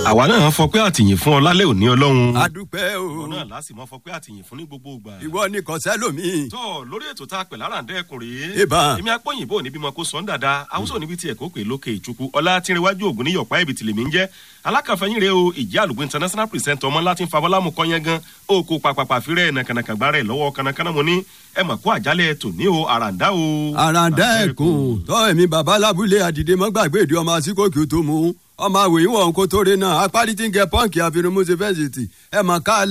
àwa náà fọ pé àtìyìn fún ọ lálẹ́ òní ọlọ́run. adúpẹ́ o ìwọ náà láti mọ fọ pé àtìyìn fún ní gbogbo ìgbà. ìwọ ni kò sẹ́lòmíì. tọ́ lórí ètò tá a pè lára ǹdẹ́kùn rèé. Ìbá. èmi apọ́yìnbó níbi mọ kó sọ́n dáadáa àwùsọ̀ níbi tí ẹ̀kọ́ pè lókè ìtukù ọlá tìrìwájú ògùn ní yọ̀pá ibi tìlẹ̀mí ń jẹ́ alákàfẹ́yìn rèé o ìjẹ́ àlùkò international present ọmọ láti ń fa bọ́lámù kọ́yán gan oko pàpàpà fírẹ̀ nàkànàkàn gbára ẹ̀ lọ́wọ́ kanakana mo ní ẹ mà kó àjálẹ̀ tòní o àràǹdá o. àràǹdá ẹ̀kún tọ́ èmi bàbá lábúlé àdìdé mọ́gbàgbé ìdí ọmọ àsìkò kí o tó mú ọmọ àwòyìn wọn kó tó rẹ náà apárí tí ń gẹ pọ́ǹkì àfihàn mọ́sẹ̀ fẹ́sìtì ẹ̀ mà ká